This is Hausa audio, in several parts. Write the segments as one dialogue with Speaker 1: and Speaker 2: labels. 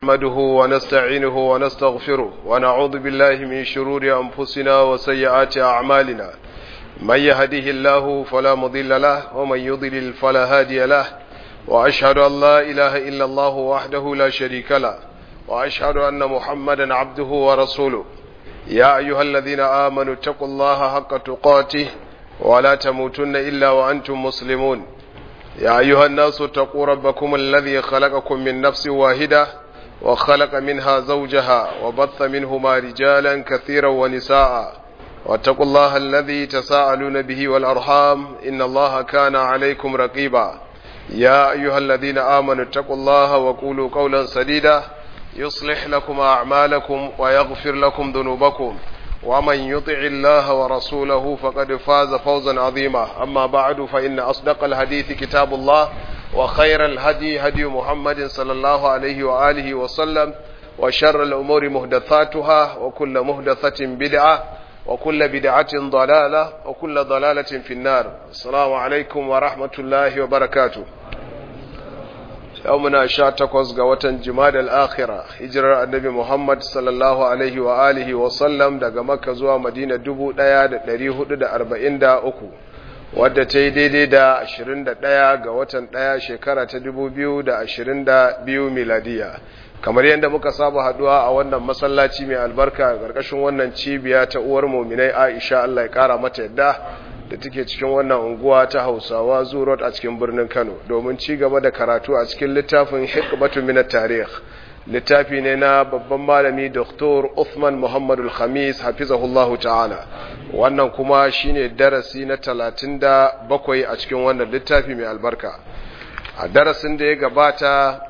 Speaker 1: نحمده ونستعينه ونستغفره ونعوذ بالله من شرور أنفسنا وسيئات أعمالنا من يهده الله فلا مضل له ومن يضلل فلا هادي له وأشهد أن لا إله إلا الله وحده لا شريك له وأشهد أن محمدا عبده ورسوله يا أيها الذين آمنوا اتقوا الله حق تقاته ولا تموتن إلا وأنتم مسلمون يا أيها الناس اتقوا ربكم الذي خلقكم من نفس واحدة وخلق منها زوجها وبث منهما رجالا كثيرا ونساء واتقوا الله الذي تساءلون به والأرحام إن الله كان عليكم رقيبا يا أيها الذين آمنوا اتقوا الله وقولوا قولا سديدا يصلح لكم أعمالكم ويغفر لكم ذنوبكم ومن يطع الله ورسوله فقد فاز فوزا عظيما أما بعد فإن أصدق الحديث كتاب الله وخير الهدي هدي محمد صلى الله عليه وآله وسلم وشر الأمور مهدثاتها وكل مهدثة بدعة وكل بدعة ضلالة وكل ضلالة في النار السلام عليكم ورحمة الله وبركاته يومنا شاتكوز قوة جماد الآخرة هجرة النبي محمد صلى الله عليه وآله وسلم دقى مكة زوا مدينة دبو دياد دريه دا أربعين دا أكو wadda ta yi daidai da 21 ga watan 1 shekara ta 2022 miladiya kamar yadda muka saba haduwa a wannan masallaci mai albarka ƙarƙashin wannan cibiya ta uwar muminai aisha allah ya ƙara mata yadda da take cikin wannan unguwa ta hausawa zurot a cikin birnin kano domin ci gaba da karatu a cikin littafin hikmatu minat tarih littafi ne na babban malami Dr. Uthman Muhammadul Khamis hafizahullahu ta'ala wannan kuma shine darasi na talatin da bakwai a cikin wannan littafi mai albarka a darasin da ya gabata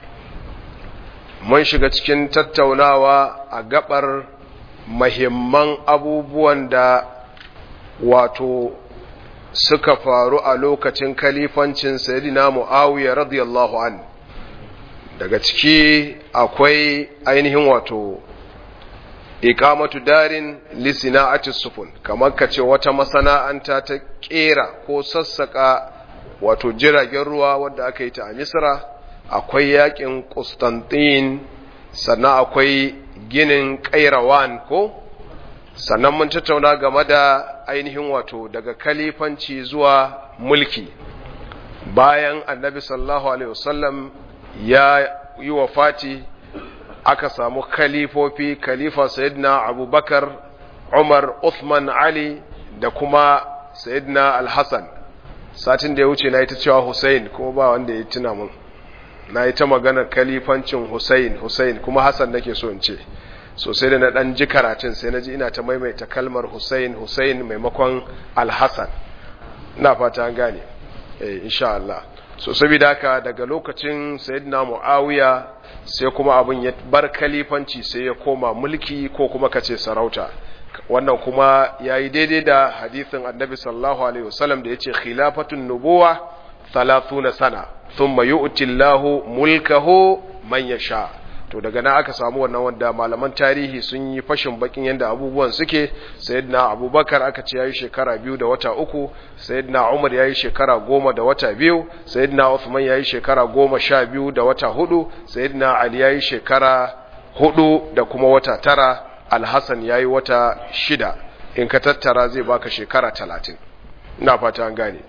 Speaker 1: mun shiga cikin tattaunawa a gabar mahimman abubuwan da wato suka faru a lokacin kalifancin sayyidina Muawiya radiyallahu anhu daga ciki akwai ainihin wato ikamatu darin lisina'ati sufun kamar ka ce wata masana'anta ta kera ko sassaka wato jiragen ruwa wadda aka yi ta a misra akwai yakin Constantine sannan akwai ginin kairawan ko sannan mun tattauna game da ainihin wato daga kalifanci zuwa mulki bayan annabi sallallahu alaihi wasallam ya yi wa fati aka samu khalifofi khalifa sayyidina abubakar umar uthman ali da kuma sayyidina alhassan satin da ya wuce na yi ta cewa hussein kuma ba wanda ya tuna mun na yi ta maganar khalifancin hussein hussein kuma hassan nake so in ce sosai da na dan ji karatun sai na ji ina ta maimaita kalmar hussein hussein maimakon alhassan ina fata an gane eh insha Allah so saboda haka daga lokacin sayyidina muawiya sai kuma abin ya bar kalifanci sai ya koma mulki ko kuma kace sarauta wannan kuma yayi daidai da hadisin annabi sallallahu alaihi wasallam da yace khilafatun nubuwa 30 sana thumma yu'ti Allahu mulkahu man yasha to daga nan aka samu wannan wanda malaman tarihi sun yi fashin bakin yadda abubuwan suke sayyidina abubakar aka ce yayi shekara biyu da wata uku sayyidina umar yayi shekara goma da wata biyu sayyidina uthman yayi shekara goma sha biyu da wata hudu sayyidina ali yayi shekara hudu da kuma wata tara alhassan yayi wata shida in ka tattara zai baka shekara talatin ina fata an gane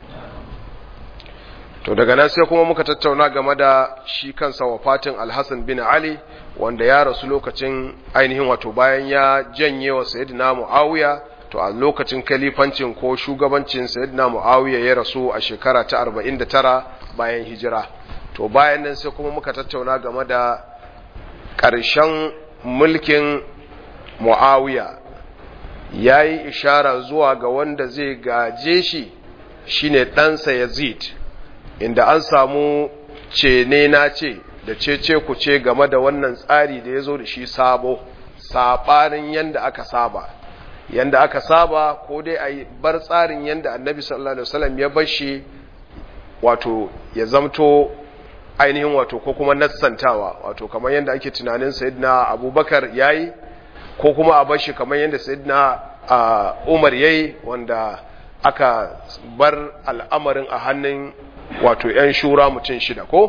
Speaker 1: to daga nan sai kuma muka tattauna game da shi kansa wafatin alhassan bin ali wanda ya rasu lokacin ainihin wato bayan ya janye wa sayyidina muawiya to a lokacin kalifancin ko shugabancin sayyidina muawiya ya rasu a shekara ta 49 bayan hijira to bayan nan sai kuma muka tattauna game da ƙarshen mulkin muawiya ya yi ishara zuwa ga wanda zai gaje shi shine ɗansa yazid inda an samu ce ne na ce da cece ku ce game da wannan tsari da ya zo da shi sabo saɓanin yadda aka saba yadda aka saba ko dai a bar tsarin yadda annabi sallallahu alaihi wasallam ya bar shi wato ya zamto ainihin wato ko kuma nassantawa wato kamar yadda ake tunanin sayyidina abubakar yayi ko kuma a bar shi kamar yadda sayyidina umar yayi wanda aka bar al'amarin a hannun wato ‘yan shura mutum shida ko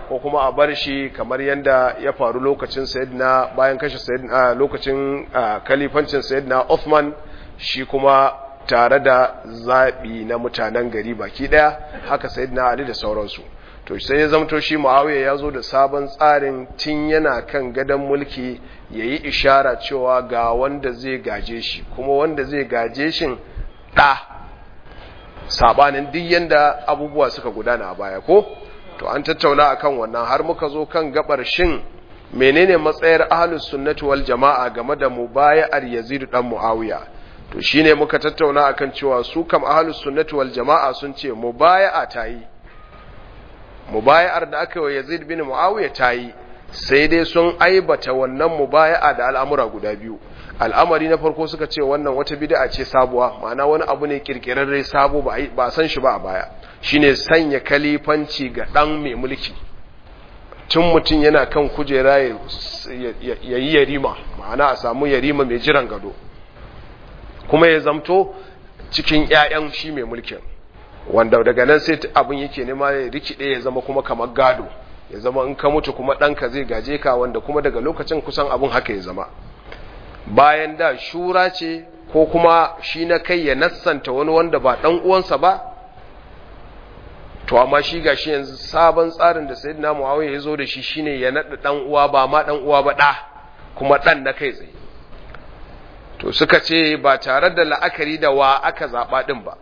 Speaker 1: ko kuma a bar shi kamar yadda ya faru lokacin sayyidina bayan kashe sayyidina lokacin kalifancin sayyidina Uthman shi kuma tare da zaɓi na mutanen gari baki ɗaya haka sayyidina Ali da sauransu to sai ya zamto shi Muawiya ya zo da sabon tsarin tun yana kan gadon mulki yayi ishara cewa ga wanda zai gaje shi kuma wanda zai gaje shin ɗa sabanin duk yanda abubuwa suka gudana a baya ko to an tattauna akan wannan har muka zo kan gabar shin menene matsayar ahlus sunnati wal jama'a game da mubaya'ar Yazid dan Muawiya to shine muka tattauna akan cewa su kam ahlus sunnati wal jama'a sun ce mubaya'a tayi mubaya'ar da aka yi Yazid bin Muawiya tayi sai dai sun aibata wannan mubaya'a da al'amura guda biyu al'amari na farko suka ce wannan wata bid'a ce sabuwa ma'ana wani abu ne kirkirarre sabo ba ba san shi ba a baya shine sanya kalifanci ga dan mai mulki tun mutum yana kan kujera ya yi yarima ma'ana a samu yarima mai jiran gado kuma ya zamto cikin ƴaƴan shi mai mulkin wanda daga nan sai abin yake nema ya rikide ya zama kuma kamar gado ya zama in ka mutu kuma ɗanka zai gaje ka wanda kuma daga lokacin kusan abin haka ya zama bayan da shura ce ko kuma shi na kai ya nassanta wani wanda ba ɗan uwansa ba to amma shi ga shi yanzu sabon tsarin da sayyidina muawiya ya zo da shi shine ya naɗa ɗan uwa ba ma ɗan uwa ba ɗa kuma ɗan na kai tsaye to suka ce ba tare da la'akari da wa aka zaɓa ɗin ba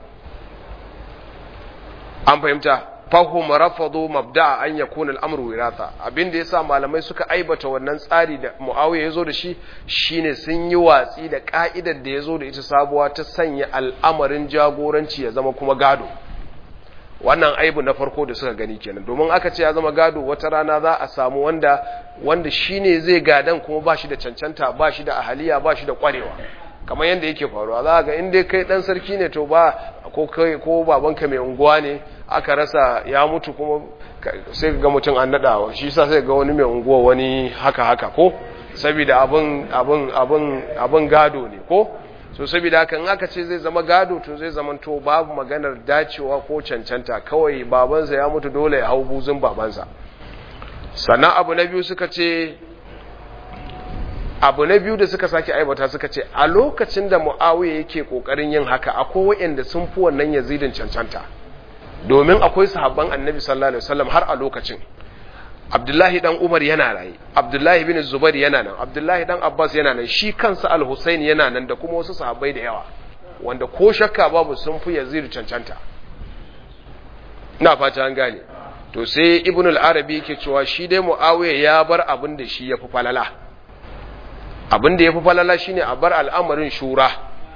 Speaker 1: an fahimta fahim rafadu mabda an yakuna al'amru wiratha abin da yasa malamai suka aibata wannan tsari da Muawiya yazo da shi shine sun yi watsi da ka'idar da yazo da ita sabuwa ta sanya al'amarin jagoranci ya zama kuma gado wannan aibu na farko da suka gani kenan domin aka ce ya zama gado wata rana za a samu wanda wanda shine zai gadan kuma ba shi da cancanta ba shi da ahaliya ba shi da kwarewa kamar yadda yake faruwa za ga in dai kai dan sarki ne to ba ko kai ko babanka mai unguwa ne aka rasa ya mutu kuma sai ga mutum an nada shi sa sai ga wani mai unguwa wani haka haka ko saboda abin abin abin abin gado ne ko so saboda haka in aka ce zai zama gado to zai zama to babu maganar dacewa ko cancanta kawai babansa ya mutu dole ya hau buzun babansa sannan abu na biyu suka ce abu na biyu da suka sake aibata suka ce a lokacin da mu'awiya yake kokarin yin haka akwai waɗanda sun fi wannan yazidin cancanta domin akwai sahabban annabi sallallahu alaihi wasallam har a lokacin abdullahi dan umar yana raye abdullahi bin zubair yana nan abdullahi dan abbas yana nan shi kansa al-husayn yana nan da kuma wasu sahabbai da yawa wanda ko shakka babu sun fi yazid cancanta ina fata an gane to sai ibn al-arabi yake cewa shi dai mu'awiya ya bar abin da shi yafi falala abin da yafi falala shine a bar al'amarin shura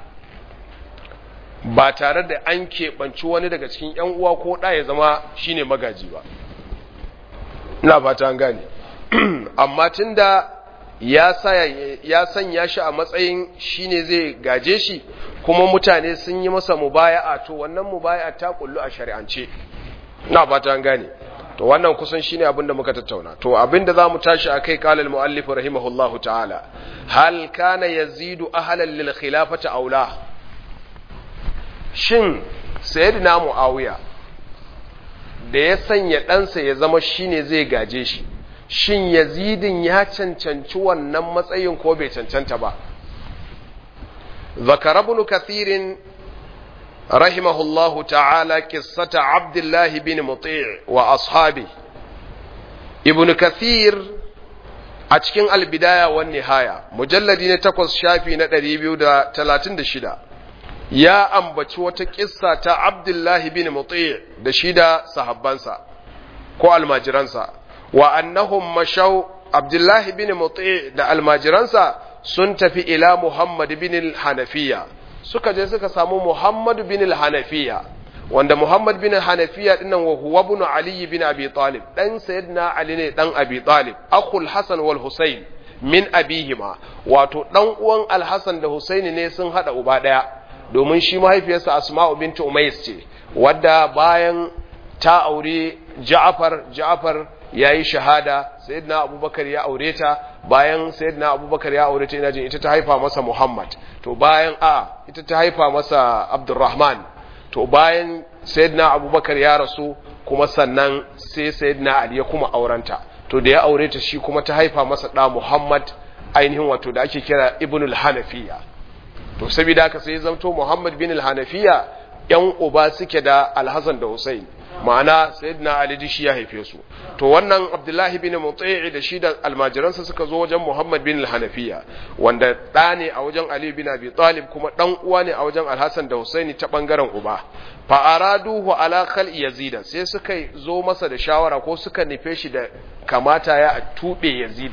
Speaker 1: ba tare da an keɓanci wani daga cikin ‘yan uwa ko ɗa ya zama shine magaji ba ina fata an gane amma tun da ya sanya shi a matsayin shine zai gaje shi kuma mutane sun yi masa mubaya'a to wannan mubaya'a ta kullu a shari'ance ina fata an gane to wannan kusan shine abin da muka tattauna to abin da zamu tashi akai qala al-muallif rahimahullahu ta'ala hal kana yazidu ahlan lil khilafati aula shin sayyidina muawiya da ya sanya ɗansa ya zama shine zai gaje shi shin yazidin ya cancanci wannan matsayin ko bai cancanta ba ذكر ابن كثير رحمه الله تعالى قصة عبد الله بن مطيع وأصحابه ابن كثير أتكين البداية والنهاية مجلد نتقص شافي ندريبيو دا تلاتين دا شدا يا أمبتش وتكسة عبد الله بن مطيع دا شدا صحبانسا كو الماجرانسا وأنهم مشوا عبد الله بن مطيع دا الماجرانسا sun tafi ila Muhammad bin al-Hanafiya suka je suka samu Muhammad bin al-Hanafiya wanda Muhammad bin al-Hanafiya dinnan wa huwa ibn Ali bin Abi Talib dan sayyidina Ali ne dan Abi Talib akhul Hasan wal Husayn min abihima wato dan uwan Al-Hasan da Husayn ne sun hada uba daya domin shi mahaifiyarsa Asma'u bint Umays ce wadda bayan ta aure Ja'far Ja'far yayi shahada sayyidina Abubakar ya aure ta bayan sayyidina abubakar ya aure ta ina jin ita ta haifa masa muhammad to bayan a ita ta haifa masa abdurrahman to bayan sayyidina abubakar ya rasu kuma sannan sai sayyidina ali ya kuma aurenta to da ya aure ta shi kuma ta haifa masa da muhammad ainihin wato da ake kira ibnul hanafiya to saboda haka sai zamto muhammad bin al-hanafiya yan uba suke da alhassan da husain ma'ana sayyidina ali shi ya haife su to wannan abdullahi bin mutai'i da shi da almajiransa suka zo wajen muhammad bin al-hanafiya wanda ɗa ne a wajen ali bin abi talib kuma ɗan uwa ne a wajen alhassan da husaini ta bangaren uba fa araduhu ala khal yazid sai suka zo masa da shawara ko suka nufe shi da kamata ya a tube yazid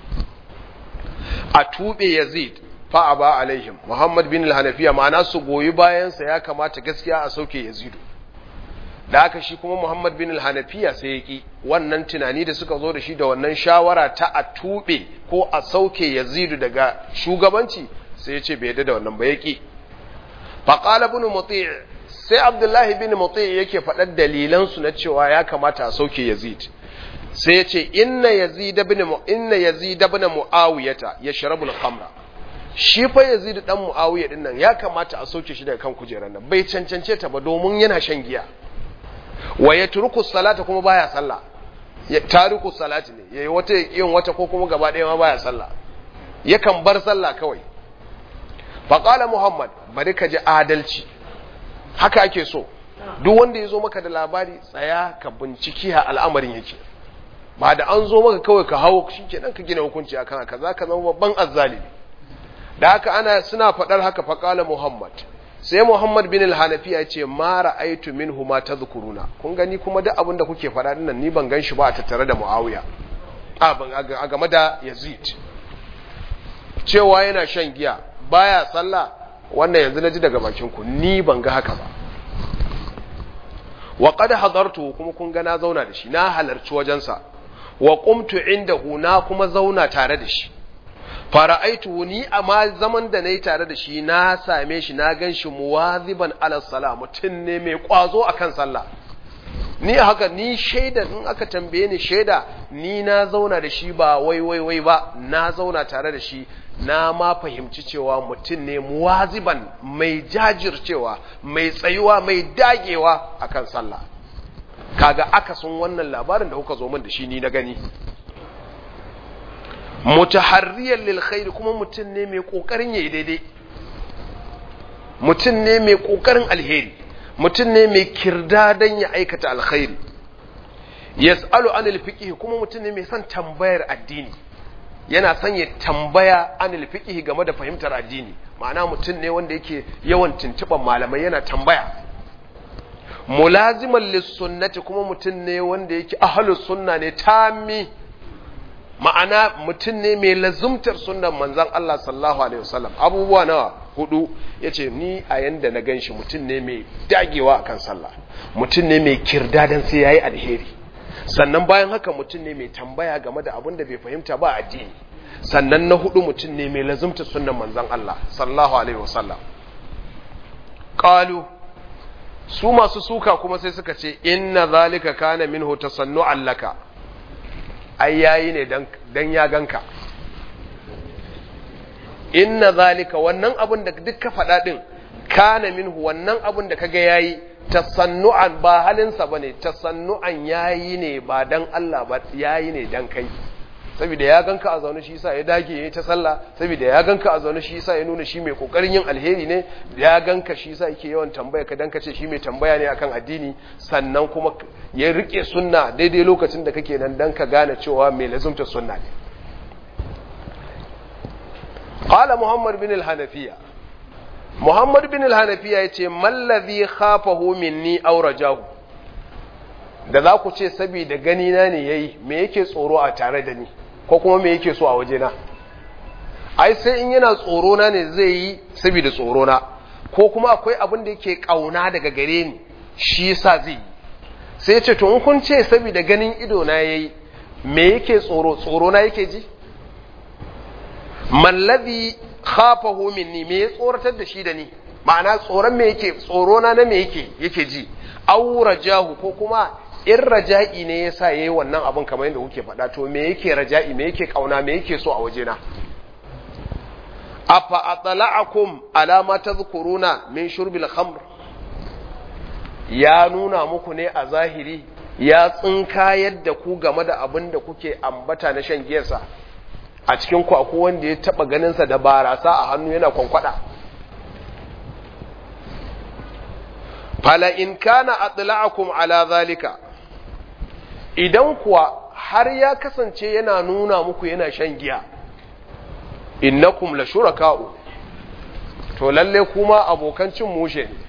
Speaker 1: a tube yazid fa aba alaihim muhammad bin al-hanafiya ma'ana su goyi bayansa ya kamata gaskiya a sauke yazidu da haka shi kuma Muhammad bin al-Hanafiya sai yaki wannan tunani da suka zo da shi da wannan shawara ta a tube ko a sauke Yazidu daga shugabanci sai ya ce bai yadda da wannan ba yaki fa qala ibn Muti' sai Abdullahi bin Muti' yake faɗar dalilan su na cewa ya kamata a sauke Yazid sai ya ce inna Yazid ibn inna Yazid ibn Muawiyata yashrabu al-khamra shi fa Yazid dan Muawiya din nan ya kamata a sauke shi daga kan kujerar nan bai cancance ta ba domin yana shan giya wa ya turku salata kuma baya sallah ya tariku salati ne yayi wata yin wata ko kuma gaba ɗaya ma baya sallah yakan bar sallah kawai fa qala muhammad bari ka ji adalci haka ake so duk wanda ya zo maka da labari tsaya ka binciki ha al'amarin yake ba da an zo maka kawai ka hawo shikenan ka gina hukunci akan haka zaka zama babban azzalimi da haka ana suna faɗar haka fa qala muhammad sai Muhammad bin al-Hanafi ya ce ma ra'aytu minhu ma tadhkuruna kun gani kuma duk abin da kuke faɗa dinnan ni ban ganshi ba a tattare da Muawiya a ban a game da Yazid cewa yana shan giya baya sallah wannan yanzu naji daga bakin ku ni ban ga haka ba wa qad hadartu kuma kun ga na zauna da shi na halarci wajensa wa qumtu indahu na kuma zauna tare da shi fara'aitu ni amma zaman da nayi tare da shi na same shi na ganshi muwaziban ala sala mutun ne mai kwazo akan sallah ni haka ni shaida in aka tambaye ni shaida ni na zauna da shi ba wai wai wai ba na zauna tare da shi na ma fahimci cewa mutum ne muwaziban mai jajircewa mai tsayuwa mai dagewa akan sallah kaga akasin wannan labarin da kuka zo min da shi ni na gani mutaharriyar lil khairi kuma mutum ne mai kokarin yayi daidai mutum ne mai kokarin alheri mutum ne mai kirdadan ya aikata alkhairi yas'alu anil fiqh kuma mutum ne mai son tambayar addini yana son ya tambaya anil fiqh game da fahimtar addini ma'ana mutum ne wanda yake yawan tuntuban malamai yana tambaya mulaziman lis sunnati kuma mutum ne wanda yake ahlus sunna ne tammi ma'ana mutum ne mai lazumtar sunan manzan Allah sallallahu alaihi wasallam abubuwa nawa hudu yace ni a yanda na ganshi mutum ne mai dagewa akan sallah mutum ne mai kirdadan sai yayi alheri sannan bayan haka mutum ne mai tambaya game da abin da bai fahimta ba addini sannan na hudu mutum ne mai lazumtar sunan manzan Allah sallallahu alaihi wasallam qalu su masu suka kuma sai suka ce inna zalika kana minhu tasannu'an laka ai yayi ne dan ya ganka inna zalika wannan abun da duk ka faɗa din kana minhu wannan abun da kaga yayi tasannu'an ba halinsa bane tasannu'an yayi ne ba dan Allah ba yayi ne dan kai saboda ya ganka a zaune shi yasa ya dage yayi ta sallah saboda ya ganka a zaune shi yasa ya nuna shi mai kokarin yin alheri ne ya ganka shi yasa yake yawan tambaya ka dan kace shi mai tambaya ne akan addini sannan kuma ya rike sunna daidai lokacin da kake nan dan ka gane cewa mai lazumta sunna ne qala muhammad bin al-hanafiya muhammad bin al-hanafiya yace mallazi khafahu minni aw rajahu da za ku ce saboda gani na ne yayi me yake tsoro a tare da ni ko kuma me yake so a waje na ai sai in yana tsoro na ne zai yi saboda tsoro na ko kuma akwai abin da yake kauna daga gare ni shi yasa zai yi sai ya ce to in kun ce saboda ganin ido na yayi me yake tsoro tsoro na yake ji mallazi khafahu minni me ya tsoratar da shi da ni ma'ana tsoron me yake tsoro na na me yake yake ji aw rajahu ko kuma in raja'i ne yasa yayi wannan abin kamar yadda kuke faɗa to me yake raja'i me yake kauna me yake so a wajena afa atla'akum ala ma tadhkuruna min shurbil khamr ya nuna muku ne a zahiri ya tsinka yadda ku game da abin da kuke ambata na shan giyarsa a cikin ku akwai wanda ya taba ganinsa da barasa a hannu yana kwankwada fala in kana atla'akum ala zalika idan kuwa har ya kasance yana nuna muku yana shan giya innakum la shuraka'u to lalle kuma abokan cin mushe ne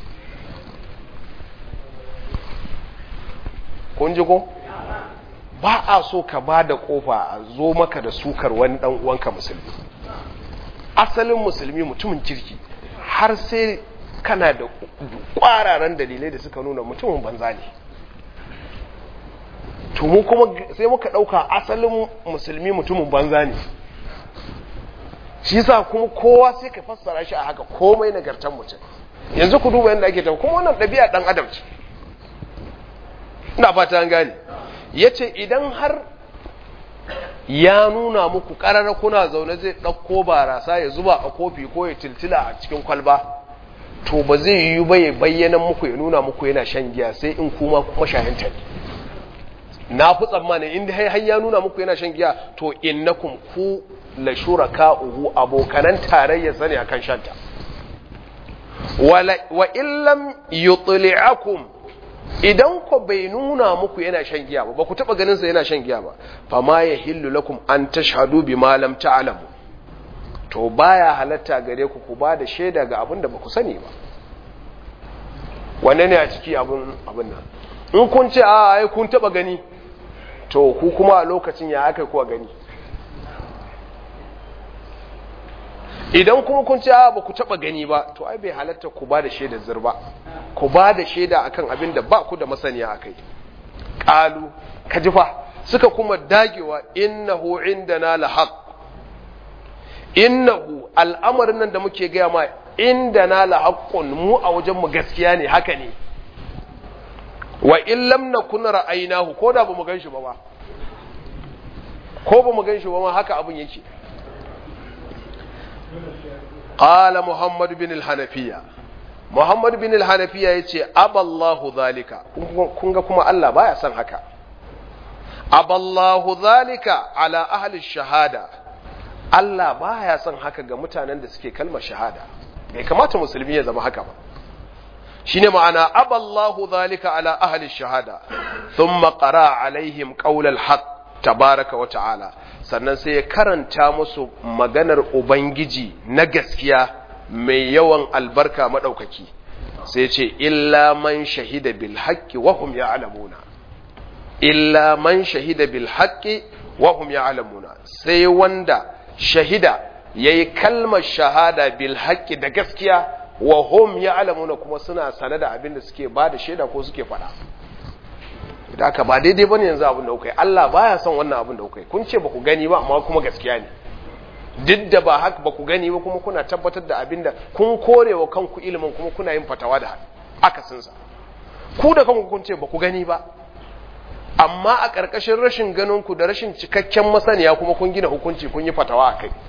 Speaker 1: kun ji ko ba a so ka ba da kofa a zo maka da sukar wani dan uwanka musulmi asalin musulmi mutumin kirki har sai kana da kwararan dalilai da suka nuna mutumin banza ne to mu kuma sai muka dauka asalin musulmi mutumin banza ne shi sa kuma kowa sai ka fassara shi a haka komai nagartan mutum yanzu ku duba yadda ake tafi kuma wannan ɗabi'a ɗan adam ce ina fata an gane ya ce idan har ya nuna muku ƙarara kuna zaune zai ɗauko barasa ya zuba a kofi ko ya tiltila a cikin kwalba to ba zai yi ba ya bayyana muku ya nuna muku yana shan giya sai in kuma kuma shahinta ne na fi tsammani inda har ya nuna muku yana shan giya to innakum ku la shuraka'uhu abokanan tarayya sani akan shanta wa illam yutli'akum idan ku bai nuna muku yana shan giya ba ba ku taba ganin sa yana shan giya ba fa ma yahillu lakum an tashhadu bima lam ta'lamu to baya halatta gare ku ku ba da shaida ga abin da ba ku sani ba wanne ne a ciki abin abin nan in kun ce a ai kun taba gani to ku kuma a lokacin ya aka kuwa gani idan kuma kun ce ba ku taba gani ba to ai bai halatta ku ba da shaida zirba ku ba da shaida akan abin da ba ku da masaniya akai qalu kajifa suka kuma dagewa innahu indana lahaq innahu al'amarin nan da muke gaya ma indana lahaqqun mu a wajen mu gaskiya ne haka ne wa in lam nakun ra'aynahu ko da bamu ganshi ba ba ko bamu ganshi ba ma haka abin yake qala muhammad bin al-hanafiya muhammad bin al-hanafiya yace aballahu zalika kun ga kuma Allah baya son haka aballahu zalika ala ahli shahada Allah baya son haka ga mutanen da suke kalmar shahada bai kamata musulmi ya zama haka ba shine ma'ana aballahu zalika ala ahli shahada thumma qara alaihim qaulal haqq tabaraka wa ta'ala sannan sai ya karanta musu maganar ubangiji na gaskiya mai yawan albarka madaukaki sai ce illa man shahida bil haqqi wa hum ya'lamuna illa man shahida bil haqqi wa hum ya'lamuna sai wanda shahida yayi kalmar shahada bil haqqi da gaskiya wa hum ya'lamuna kuma suna sane da abin da suke ba da shaida ko suke faɗa da aka ba daidai bane yanzu abin da kuka Allah baya son wannan abin da kuka kun ce ba ku gani ba amma kuma gaskiya ne duk da ba haka ba ku gani ba kuma kuna tabbatar da abin da kun korewa kanku ilimin kuma kuna yin fatawa da akasin sa ku da kanku kun ce ba ku gani ba amma a ƙarƙashin rashin ganin ku da rashin cikakken masaniya kuma kun gina hukunci kun yi fatawa a kai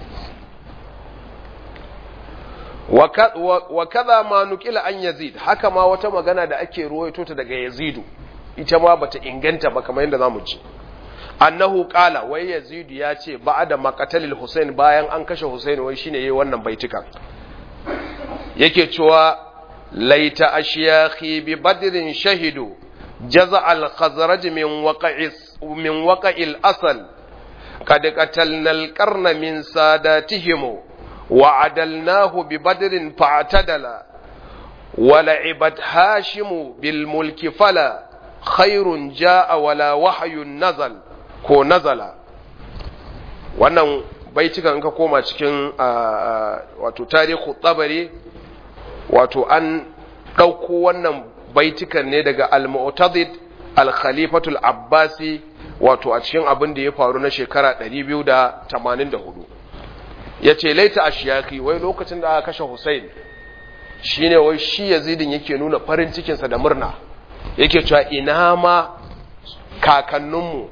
Speaker 1: wa kaza ma nukila an yazid haka ma wata magana da ake ruwaito ta daga yazidu ita ma bata inganta ba kamar yadda zamu ci annahu qala wai yazidu ya ce ba'da maqatalil husain bayan an kashe husain wai shine yayi wannan baitukan yake cewa laita ashyakhi bi badrin shahidu jaza al khazraj min waqa'is min waqa'il asal qad qatalna al qarna min sadatihim وعدلناه ببدر فاعتدل ولعبت هاشم بالملك فلا خير جاء ولا وحي نزل ko nazala wannan baitukan ka koma cikin wato tarihu tsabari wato an ɗauko wannan baitukan ne daga al-mu'tadid al-khalifatul abbasi wato a cikin abin da ya faru na shekara 284 ya ce laita a shiyaki wai lokacin da aka kashe Hussein shi ne wai shi yazidin yake nuna farin cikinsa da murna yake cewa ina ma kakanninmu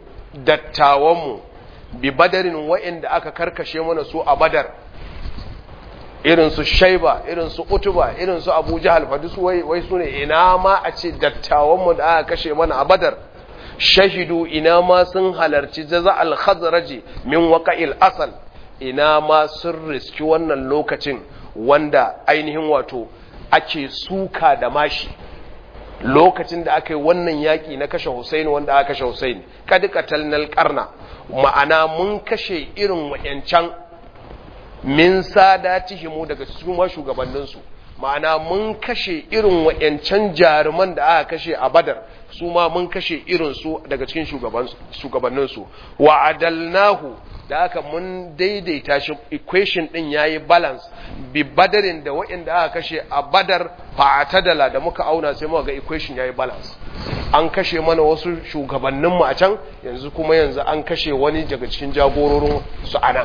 Speaker 1: dattawanmu bi badarin wa'inda aka karkashe mana su a badar irin su shaiba irin su utuba irin su abu jahal fadi su wai wai sune ina ma a ce dattawan mu da aka kashe mana a badar shahidu ina ma sun halarci jaza al khazraji min waqa'il asal ina ma sun riski wannan lokacin wanda ainihin wato ake suka da mashi lokacin da aka yi wannan yaƙi na kashe Husaini wanda aka kashe Husaini kad qatalnal qarna ma'ana mun kashe irin wayancan min sadatihimu daga cikin shugabannin su ma'ana mun kashe irin wayancan jaruman da aka kashe a Badar su ma mun kashe irin su daga cikin shugabannin su wa adalnahu da aka mun daidaita shi equation din yayi balance bi badarin da waɗanda aka kashe a badar fa'atadala da muka auna sai muka ga equation yayi balance an kashe mana wasu shugabannin mu a can yanzu kuma yanzu an kashe wani daga cikin jagororin su anan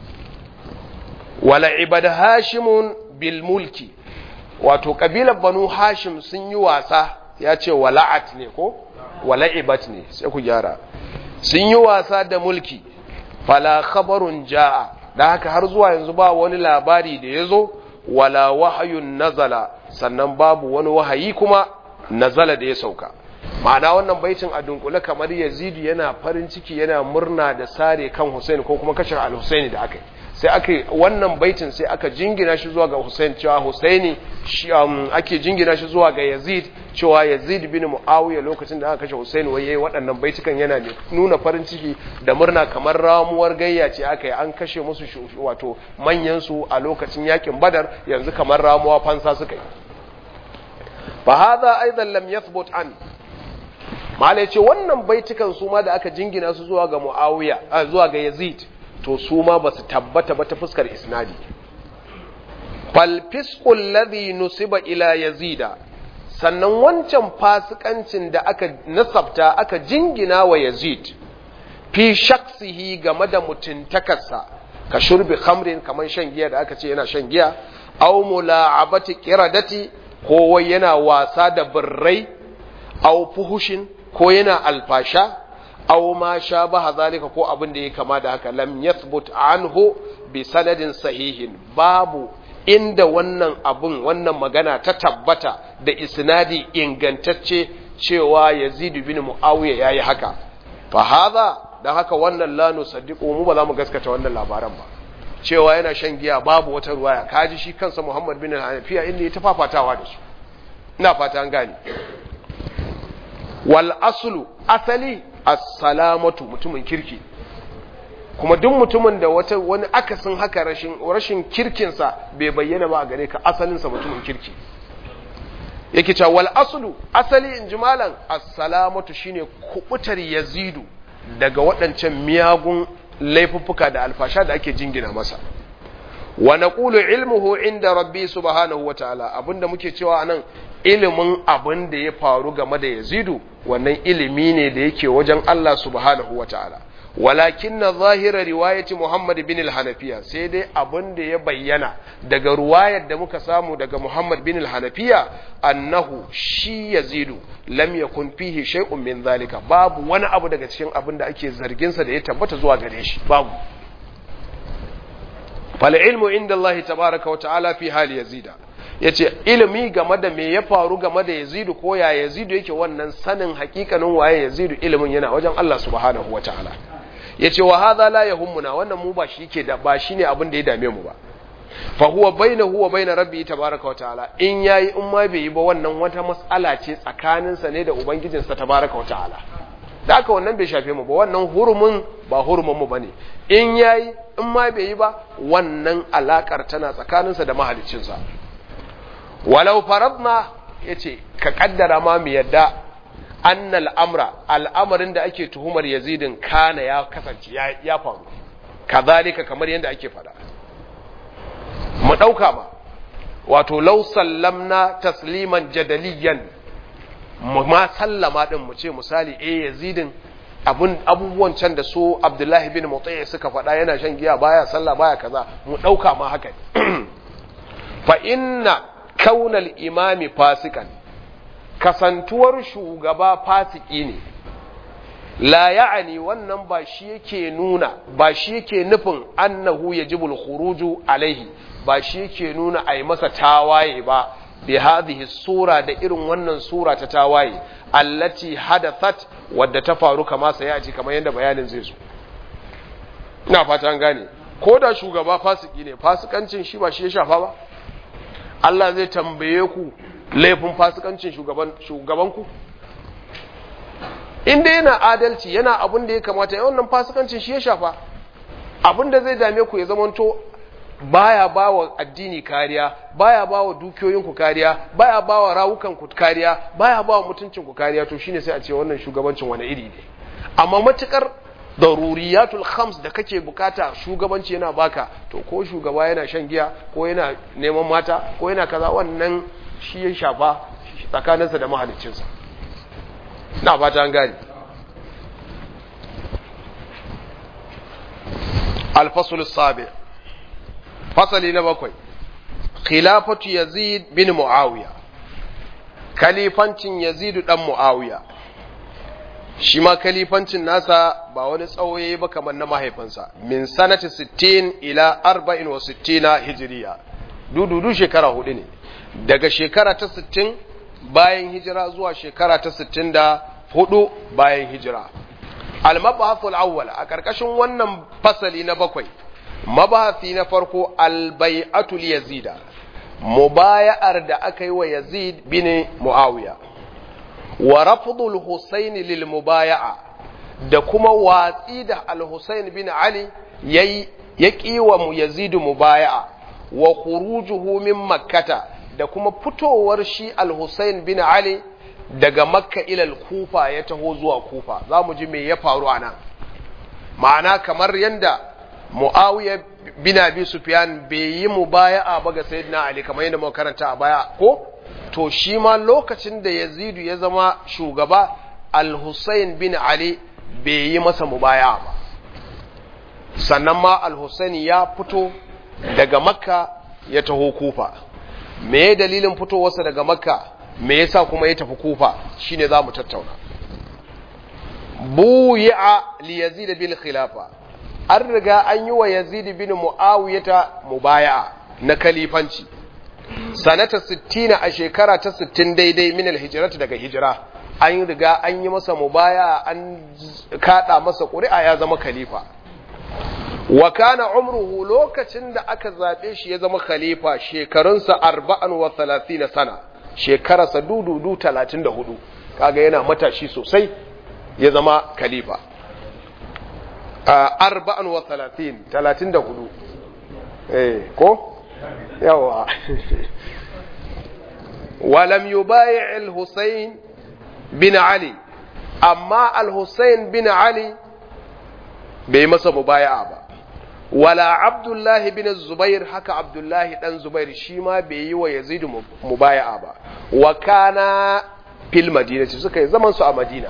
Speaker 1: wala ibad hashimun bil mulki wato kabilar banu hashim sun yi wasa ya ce wala'at ne ko wala'ibat ne sai ku gyara sun yi wasa da mulki fala khabarun ja'a da haka har zuwa yanzu ba wani labari da ya zo wala wahayun nazala sannan babu wani wahayi kuma nazala da ya sauka ma'ana wannan baitin a dunkule kamar yazidu yana farin ciki yana murna da sare kan Hussein ko kuma kashe al-Husaini da aka yi sai aka wannan baitin sai aka jingina shi zuwa ga Hussein cewa Husaini ake jingina shi zuwa ga Yazid cewa Yazid bin Muawiya lokacin da aka kashe Hussein wai yayi waɗannan baitukan yana nuna farin ciki da murna kamar ramuwar gayya ce aka yi an kashe musu wato manyan su a lokacin yakin Badar yanzu kamar ramuwa fansa suka yi fa hadha aidan lam yathbut an mala ce wannan baitukan su ma da aka jingina su zuwa ga Muawiya zuwa ga Yazid to su ma ba su tabbata ba ta fuskar isnadi falfiskul ladhi nusiba ila yazida sannan wancan fasikancin da aka nasabta aka jingina wa yazid fi shaksihi game da mutuntakarsa ka shurbi khamrin kamar shan giya da aka ce yana shan giya aw mula'abati qiradati ko wai yana wasa da birrai aw fuhushin ko yana alfasha aw ma shabaha zalika ko abin da ya kama da haka lam yathbut anhu bi sanadin sahihin babu inda wannan abun wannan magana ta tabbata da isnadi ingantacce cewa Yazid bin Muawiya yayi haka fa hadha dan haka wannan la nusaddiqu mu ba za mu gaskata wannan labaran ba cewa yana shan giya babu wata ruwaya kaji shi kansa Muhammad bin Hanafiya inda ya tafafatawa da su ina fata an gane wal aslu asali as-salamatu mutumin kirki kuma duk mutumin da wata wani akasin haka rashin rashin kirkinsa bai bayyana ba a gare ka asalinsa mutumin kirki yake cewa wal aslu asali in ji malam as-salamatu shine kubutar yazidu daga waɗancan miyagun laifuffuka da alfasha da ake jingina masa wa naqulu ilmuhu inda rabbi subhanahu wa ta'ala abinda muke cewa anan ilimin abin da ya faru game da yazidu wannan ilimi ne da yake wajen Allah subhanahu wa ta'ala walakin na zahira riwayati Muhammad bin al-Hanafiya sai dai abin da ya bayyana daga ruwayar da muka samu daga Muhammad bin al-Hanafiya annahu shi yazidu lam yakun fihi shay'un min zalika babu wani abu daga cikin abin da ake zargin sa da ya tabbata zuwa gare shi babu fal ilmu inda Allah tabaaraka wa ta'ala fi hali yazida yace ilimi game da me ya faru game da yazidu ko ya yazidu yake wannan sanin hakikanin waye yazidu ilimin yana wajen Allah subhanahu wa ta'ala ya ce wa haza la yahummuna wannan mu ba shi ke da ba shine abin da ya dame mu ba fa huwa bainahu wa bain rabbi tabaaraka wa ta'ala in yayi in ma bai yi ba wannan wata mas'ala ce tsakanin sa ne da ubangijin sa tabaaraka wa ta'ala da haka wannan bai shafe mu ba wannan hurumin ba hurumin mu bane in yayi in ma bai yi ba wannan alakar tana tsakanin sa da mahaliccin sa walau faradna yace ka kaddara ma mu yadda annal amra al'amarin da ake tuhumar yazidin kana ya kasance ya faru kazalika kamar yadda ake fada mu ɗauka ma wato lau sallamna tasliman jadaliyan mu ma sallama din mu ce misali eh yazidin abun abubuwan can da su abdullahi bin mutayy suka faɗa yana shan giya baya sallah baya kaza mu ɗauka ma haka fa inna kaunal imami fasikan kasantuwar shugaba fasiki ne la ya'ani wannan ba shi yake nuna ba shi yake nufin annahu yajibul khuruju alaihi ba shi yake nuna ai masa tawaye ba bi hadhihi sura da irin wannan sura ta tawaye allati hadathat wadda ta faru kama sai ya ji kamar yadda bayanin zai zo ina fata an gane ko da shugaba fasiki ne fasikancin shi ba shi ya shafa ba Allah zai tambaye ku laifin fasikancin shugaban shugabanku inda yana adalci yana abin da ya kamata ya wannan fasikancin shi ya shafa abin da zai dame ku ya zamanto baya ba wa addini kariya baya ba wa dukiyoyinku kariya baya ba wa rawukanku kariya baya ba wa mutuncinku kariya to shine sai a ce wannan shugabancin wani iri ne amma matukar daruriyatul khams da kake bukata shugabanci yana baka to ko shugaba yana shan giya ko yana neman mata ko yana kaza wannan shi ya shafa tsakaninsa da mahaliccinsa na fata an gani alfasul sabi fasali na bakwai khilafatu yazid bin muawiya kalifancin yazidu dan muawiya shi ma kalifancin nasa ba wani tsawoye ba kamar na mahaifinsa min sanati 60 ila 64 hijiriya dududu shekara hudu ne daga shekara ta 60 bayan hijira zuwa shekara ta 64 bayan hijira al-mabahathul awwal a karkashin wannan fasali na bakwai mabahathi na farko al-bai'atul yazida mubaya'ar da aka yi wa yazid bin muawiya wa rafdul husayn lil mubaya'a da kuma watsi da al-husayn bin ali yayi ya kiwa mu yazid mubaya'a wa khurujuhu min makkata da kuma fitowar shi al-husayn bin ali daga makka ila al-kufa ya taho zuwa kufa zamu ji me ya faru anan ma'ana kamar yanda muawiya bin abi sufyan bai yi mubaya'a ba ga sayyidina ali kamar yadda muka karanta a baya ko to shi ma lokacin da yazidu ya zama shugaba al-husayn bin ali bai yi masa mubaya'a ba sannan ma al-husayn ya fito daga makka ya taho kufa me dalilin fitowarsa daga makka me yasa kuma ya tafi kufa shine za mu tattauna buyi'a li yazid bil khilafa an riga an yi wa yazid bin muawiyata mubaya'a na kalifanci sanata 60 a shekara ta 60 daidai min alhijrati daga hijira an riga an yi masa mubaya'a an kada masa ƙuri'a ya zama khalifa wa kana umruhu lokacin da aka zabe shi ya zama khalifa shekarunsa 34 sana shekararsa dududu 34 kaga yana matashi sosai ya zama khalifa arba'an wa talatin talatin da hudu eh ko yawa walam yubayi al-husayn bin ali amma al-husayn bin ali bai masa mubaya'a ba wala abdullahi bin zubair haka abdullahi dan zubair shi ma bai yi wa yazid mubaya'a ba wa kana fil madinati suka yi zaman su a madina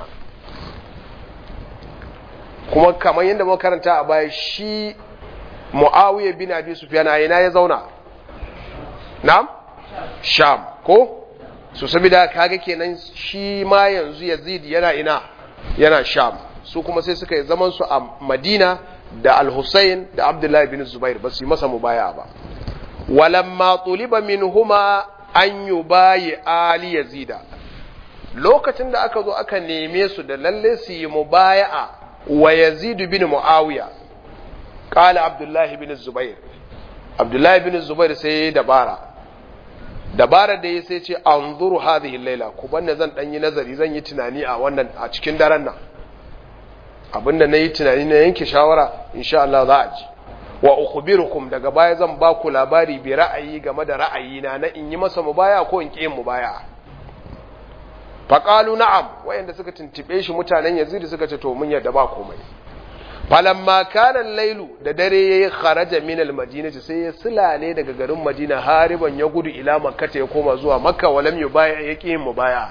Speaker 1: kuma kamar yadda muka karanta a baya shi Muawiya bin Abi Sufyan a ina ya zauna na'am Sham ko so saboda kaga kenan shi ma yanzu Yazid yana ina yana Sham su kuma sai suka yi zaman su a Madina da Al-Husayn da Abdullah bin Zubair ba su yi masa mubaya ba walamma tuliba minhuma an yubayi ali yazida lokacin da aka zo aka neme su da lalle su yi mubaya'a wa yazid bin muawiya qala abdullahi bin zubair abdullahi bin zubair sai ya dabara dabara da ya sai ce anzuru hadhihi layla ku banne zan dan yi nazari zan yi tunani a wannan a cikin daren nan abinda nayi tunani na yanke shawara insha Allah za a ji wa ukhbirukum daga baya zan ba ku labari bi ra'ayi game da ra'ayina na in yi masa mubaya ko in ki yin mubaya faƙalu na'am wayanda suka tuntube shi mutanen yazid suka ce to mun yadda ba komai falamma kana lailu da dare yayi kharaja min almadinati sai ya sulale daga garin madina hariban ya gudu ila makka ya koma zuwa makka walam yubaya yake yin mubaya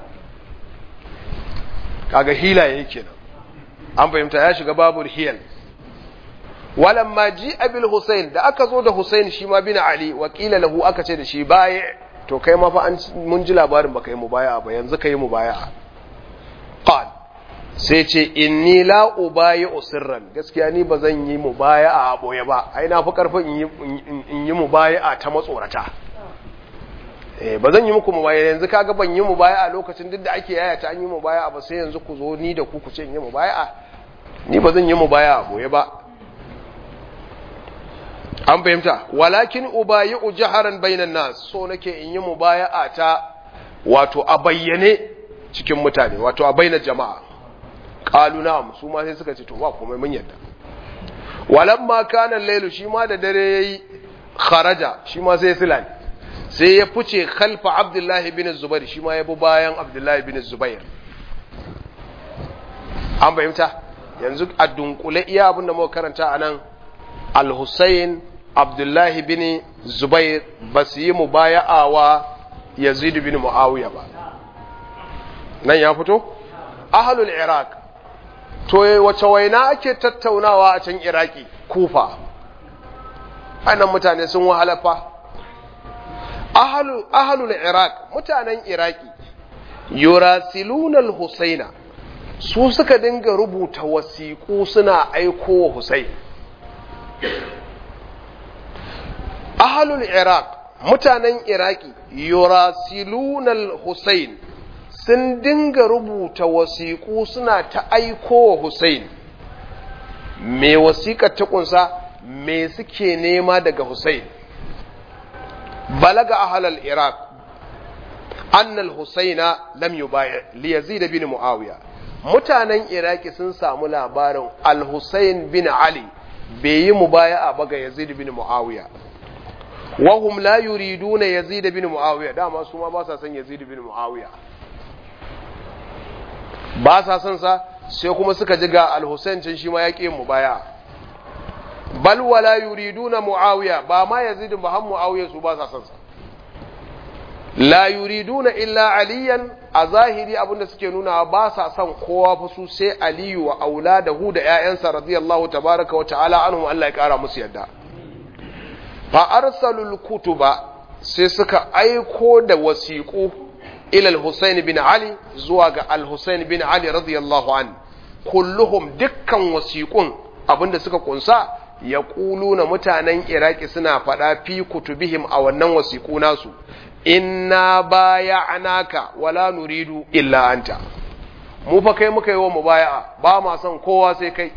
Speaker 1: kaga hila yake kenan an fahimta ya shiga babul hiyal walamma ji abil husain da aka zo da husain shi ma bin ali wakila lahu aka ce da shi baya to kai ma fa an mun ji labarin baka yi mubaya ba yanzu kai mubaya qal sai ce inni la ubayi usirran gaskiya ni ba zan yi mubaya'a a boye ba ai na fi karfin in yi mubaya'a ta matsorata eh ba zan yi muku mubaya'a yanzu kaga ban yi mubaya'a lokacin duk da ake yaya ta an yi mubaya'a ba sai yanzu ku zo ni da ku ku ce in yi mubaya'a ni ba zan yi mubaya'a a boye ba an fahimta walakin ubayi'u jaharan bainan nas so nake in yi mubaya'a ta wato a bayyane cikin mutane wato a bainar jama'a qalu na'am su ma sai suka ce to ba komai mun yadda walamma kana lailu shi ma da dare yayi kharaja shi ma sai silal sai ya fice khalfa abdullahi bin zubair shi ma ya bi bayan abdullahi bin zubair an fahimta yanzu a dunkule iya abin da muka karanta anan al-Husayn Abdullahi bin Zubair ba su yi mubaya'a wa Yazid bin Muawiya ba nan ya fito ahlul Iraq to wace waina ake tattaunawa a can Iraki Kufa anan mutane sun wahalafa ahlul ahlul Iraq mutanen Iraki yurasiluna al-Husaina su suka dinga rubuta wasiƙu suna aiko wa Husayn ahalul iraq mutanen iraki yurasilunal hussein sun dinga rubuta wasiƙu suna ta aiko wa hussein me wasiƙar ta kunsa me suke nema daga hussein balaga ahalal iraq annal husaina lam yubaya li yazid bin muawiya mutanen iraki sun samu labarin al-husayn bin ali bai yi mubaya'a ba ga yazid bin muawiya wahum la yuriduna yazid bin muawiya dama su ma ba sa son yazid bin muawiya ba sa son sa sai kuma suka ji ga al-husayn can shi ma ya ƙi mubaya'a bal wala yuriduna muawiya ba ma yazid ba har muawiya su ba sa son sa la yuriduna illa aliyan a zahiri abinda suke nuna ba sa son kowa fa su sai aliyu wa auladahu da ƴaƴansa radiyallahu tabaraka wa ta'ala anhum Allah ya kara musu yadda fa arsalul kutuba sai suka aiko da wasiqu ila al-Husayn bin Ali zuwa ga al-Husayn bin Ali radiyallahu an kulluhum dukkan wasiqun abinda suka kunsa ya na mutanen Iraki suna faɗa fi kutubihim a wannan wasiqu nasu inna baya'naka wala nuridu illa anta mu fa kai muka yi wa mubaya'a ba ma son kowa sai kai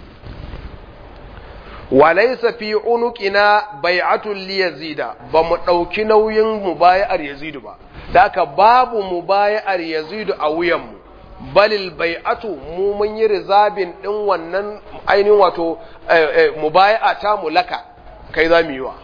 Speaker 1: walaysa fi unuqina bai'atul li yazida ba mu dauki nauyin mubaya'ar yazidu ba daka babu mubaya'ar yazidu a wuyan mu balil bai'atu mu mun yi rizabin din wannan ainihin wato mubaya'a ta mulaka kai za mu yi wa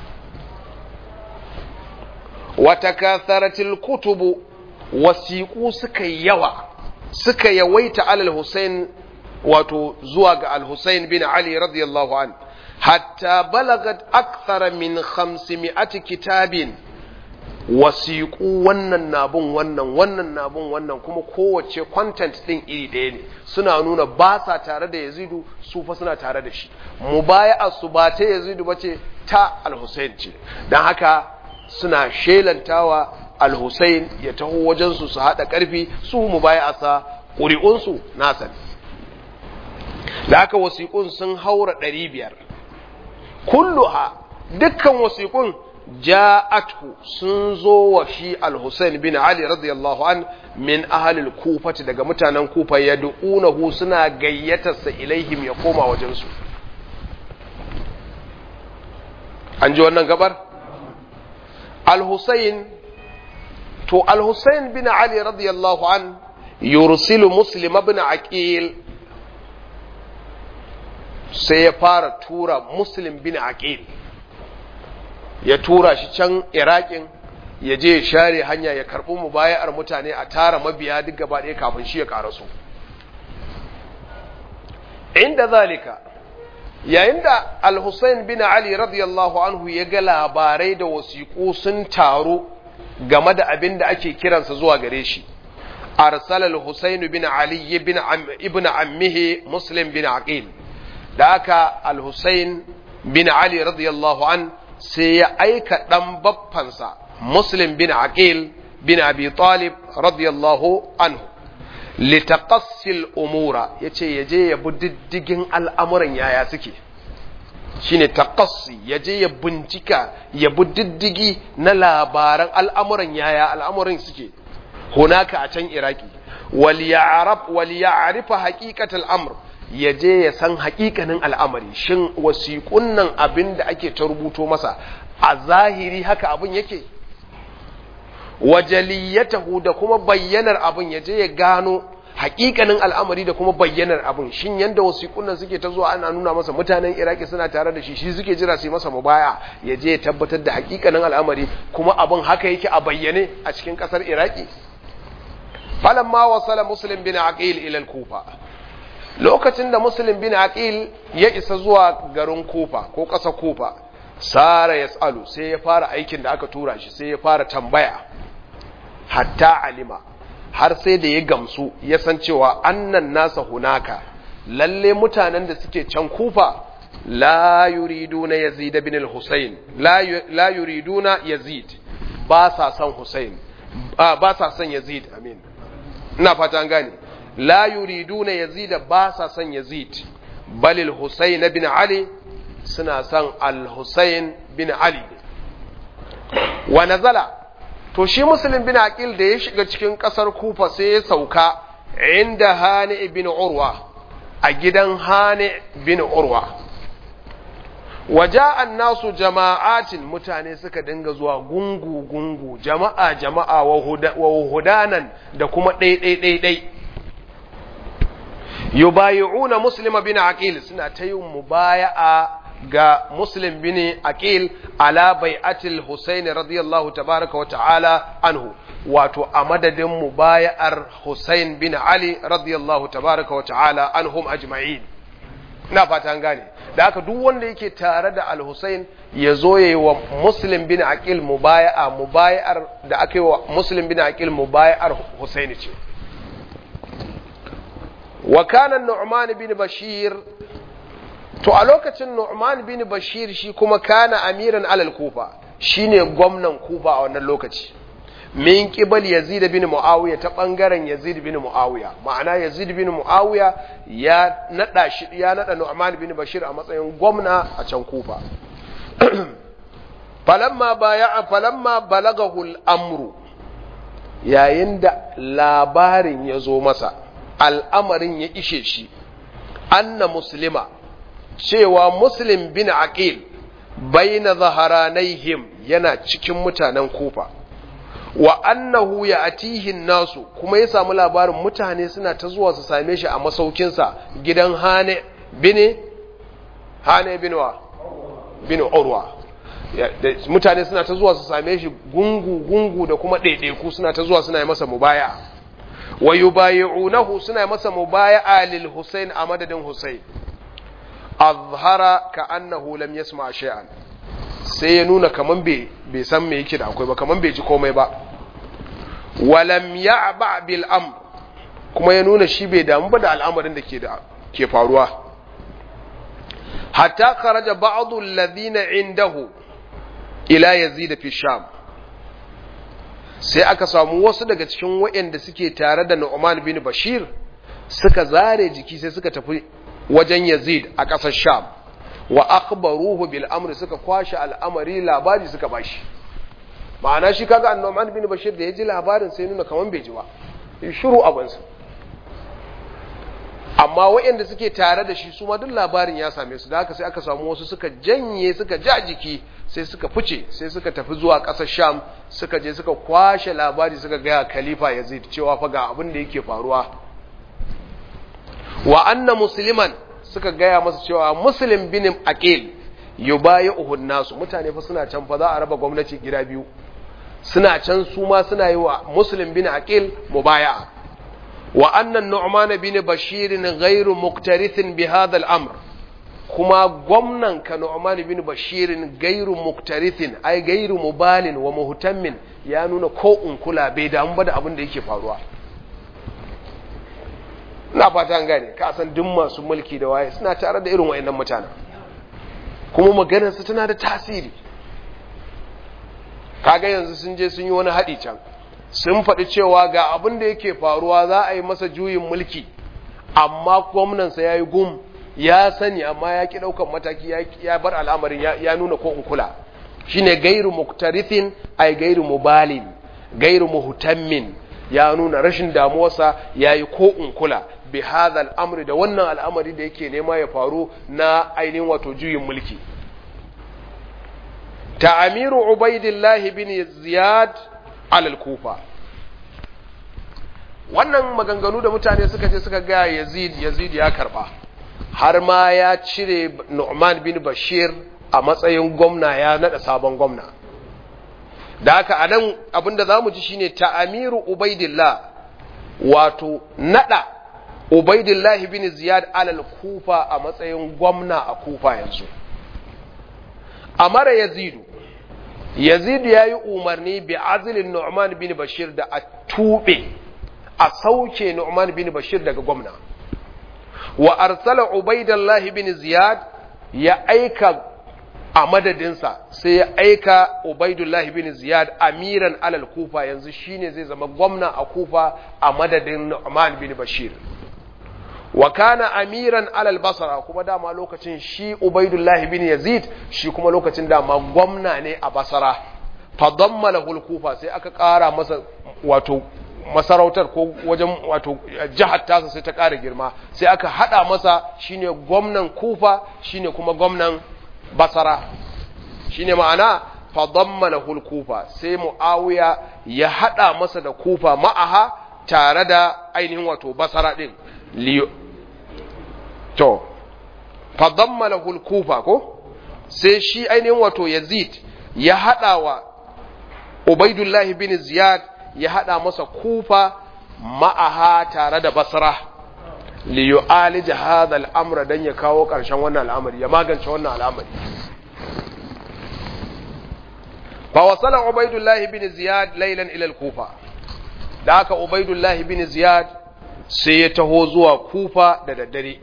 Speaker 1: watakasaratil kutubu wasiƙu suka yawa suka yawaita alal Hussein wato zuwa ga al-Hussein bin Ali radiyallahu an hatta balagat akthara min 500 kitabin wasiƙu wannan nabun wannan wannan nabun wannan kuma kowace content din iri ɗaya ne suna nuna ba sa tare da Yazidu su fa suna tare da shi mubaya'a su ba ta Yazidu bace ta al-Hussein ce dan haka suna shelantawa al-Hussein ya taho wajensu su haɗa ƙarfi su mu baya asa ƙuri'unsu nasa da haka wasiƙun sun haura ɗari biyar kulluha dukkan wasiƙun ja'athu sun zo wa shi al-Hussein bin Ali radiyallahu an min ahalil kufati daga mutanen kufa ya du'unahu suna gayyatarsa ilaihim ya koma wajensu an ji wannan gabar al-Husayn to al-Husayn bin Ali radiyallahu an yursilu Muslim ibn Aqil sai ya fara tura Muslim bin Aqil ya tura shi can Iraƙin ya je ya share hanya ya karɓi mubaya'ar mutane a tara mabiya duk gaba ɗaya kafin shi ya karasu inda zalika yayin da al-Husayn bin Ali radiyallahu anhu ya ga labarai da wasiƙu sun taru game da abin da ake kiransa zuwa gare shi arsala al-Husayn bin Ali ibn ibn ammihi Muslim bin Aqil da aka al-Husayn bin Ali radiyallahu an sai ya aika dan baffansa Muslim bin Aqil bin Abi Talib radiyallahu anhu litaqassil umura yace yaje ya bi diddigin al'amuran yaya suke shine taqassi yaje ya bincika ya bi diddigi na labaran al'amuran yaya al'amuran suke hunaka a can iraki wal ya'rab wal ya'rifa haqiqatal amr yaje ya san haƙiƙanin al'amari shin wasiƙun nan abin da ake ta rubuto masa a zahiri haka abin yake wajaliyatahu da kuma bayyanar abin ya je ya gano hakikanin al'amari da kuma bayyanar abin shin yanda wasiƙun nan suke ta zuwa ana nuna masa mutanen iraki suna tare da shi shi suke jira su yi masa mubaya ya je ya tabbatar da hakikanin al'amari kuma abin haka yake a bayyane a cikin ƙasar iraki falamma wasala muslim bin aqil ila al-kufa lokacin da muslim bin aqil ya isa zuwa garin kufa ko ƙasar kufa sara yasalu sai ya fara aikin da aka tura shi sai ya fara tambaya hatta alima har sai da ya gamsu ya san cewa annan nasa hunaka lalle mutanen da suke can kufa la yuriduna yazid bin al-husayn la yuriduna yazid ba sa son husayn ba sa son yazid amin ina fata an gane la yuriduna yazid ba sa son yazid bal al-husayn bin ali suna son al-husayn bin ali wa nazala to shi muslim bin aqil da ya shiga cikin kasar kufa sai ya sauka inda hani ibn urwa a gidan hani bin urwa waja'an nasu jama'atin mutane suka dinga zuwa gungu gungu jama'a jama'a wa hudanan da kuma ɗai ɗai ɗai ɗai yubayi'una muslim bin aqil suna ta yin mubaya'a ga Muslim bin Aqil ala bai'atil Husayn radiyallahu tabaraka wa ta'ala anhu wato a madadin mubaya'ar Husayn bin Ali radiyallahu tabaraka wa ta'ala anhum ajma'in ina fata an gane da haka duk wanda yake tare da Al-Husayn ya zo yayi wa Muslim bin Aqil mubaya'a mubaya'ar da aka yi wa Muslim bin Aqil mubaya'ar Husayn ce wa kana Nu'man bin Bashir to a lokacin Nu'man bin Bashir shi kuma kana amiran alal Kufa shine gwamnan Kufa a wannan lokaci min qibal Yazid bin Muawiya ta bangaren Yazid bin Muawiya ma'ana Yazid bin Muawiya ya nada shi ya nada Nu'man bin Bashir a matsayin gwamna a can Kufa falamma baya falamma balagahu al-amru yayin da labarin ya zo masa al'amarin ya ishe shi anna muslima cewa muslim bin aqil baina zaharanaihim yana cikin mutanen kufa wa annahu ya atihin nasu kuma ya samu labarin mutane suna ta zuwa su same shi a masaukinsa gidan hane bine hane binwa bin urwa mutane suna ta zuwa su same shi gungu gungu da kuma ɗaiɗaiku suna ta zuwa suna yi masa mubaya wa yubayi'unahu suna yi masa mubaya'a lil Husayn a madadin Husayn azhara ka annahu lam yasma shay'an sai ya nuna kaman bai bai san me yake da akwai ba kaman bai ji komai ba walam ya'ba bil amr kuma ya nuna shi bai damu ba da al'amarin da ke da ke faruwa hatta kharaja ba'd alladhina indahu ila yazid fi sham sai aka samu wasu daga cikin waɗanda suke tare da Nu'man bin Bashir suka zare jiki sai suka tafi wajen Yazid a ƙasar Sham wa akhbaruhu bil amri suka kwashi al'amari labari suka bashi ma'ana shi kaga Nu'man bin Bashir da ya ji labarin sai nuna kaman bai ji ba shiru abansa amma waɗanda suke tare da shi su ma duk labarin ya same su da haka sai aka samu wasu suka janye suka ja jiki sai suka fice sai suka tafi zuwa ƙasar Sham suka je suka kwashe labari suka gaya Khalifa Yazid cewa fa ga abin da yake faruwa wa anna musliman suka gaya masa cewa muslim bin aqil yubayi'uhu nasu mutane fa suna can fa za a raba gwamnati gida biyu suna can su ma suna yi wa muslim bin aqil mubaya'a wa anna nu'man bin bashir ghairu muqtarithin bi hadha al-amr kuma gwamnan ka nu'man bin bashir gairu muqtarithin ai gairu mubalin wa muhtammin ya nuna ko in kula bai damu ba da abin da yake faruwa ina fata an gane ka san duk masu mulki da waye suna tare da irin wayannan mutanen kuma maganar su tana da tasiri kaga yanzu sun je sun yi wani haɗi can sun faɗi cewa ga abin da yake faruwa za a yi masa juyin mulki amma gwamnansa ya yi gum ya sani amma ya ki ɗaukan mataki ya bar al'amarin ya nuna ko in kula shine gairu muktarithin ay gairu mubalin gairu muhtammin ya nuna rashin damuwarsa yayi ko in kula bi hadha al'amri da wannan al'amari da yake nema ya faru na ainihin wato juyin mulki ta'amiru ubaidillah bin ziyad alal kufa wannan maganganu da mutane suka je suka ga yazid yazid ya karba har ma ya cire nu'man bin bashir a matsayin gwamna ya nada sabon gwamna da haka anan abinda zamu ji shine ta'amiru ubaidillah wato nada ubaidillah bin ziyad alal kufa a matsayin gwamna a kufa yanzu amara yazidu yazidu yayi umarni bi azlin nu'man bin bashir da a tube a sauke nu'man bin bashir daga gwamna wa arsala ubaidillah bin ziyad ya aika a madadinsa sai ya aika Ubaidullah bin Ziyad amiran alal kufa yanzu shine zai zama gwamna a kufa a madadin Nu'man bin Bashir wa kana amiran alal basra kuma dama lokacin shi Ubaidullah bin Yazid shi kuma lokacin dama gwamna ne a basra fa damma lahu kufa sai aka kara masa wato masarautar ko wajen wato jihar tasa sai ta kara girma sai aka hada masa shine gwamnan kufa shine kuma gwamnan basara shine ma'ana fadammalahu kufa sai muawiya ya hada masa da kufa ma'aha tare da ainihin wato basara din to fadammalahu kufa ko sai shi ainihin wato yazid ya hada wa ubaidullah bin ziyad ya hada masa kufa ma'aha tare da basra li yu'alij hadha al-amra dan ya kawo karshen wannan al'amari ya magance wannan al'amari fa wasala ubaidullah ibn ziyad laylan ila al-kufa da aka ubaidullah ibn ziyad sai ya taho zuwa kufa da daddare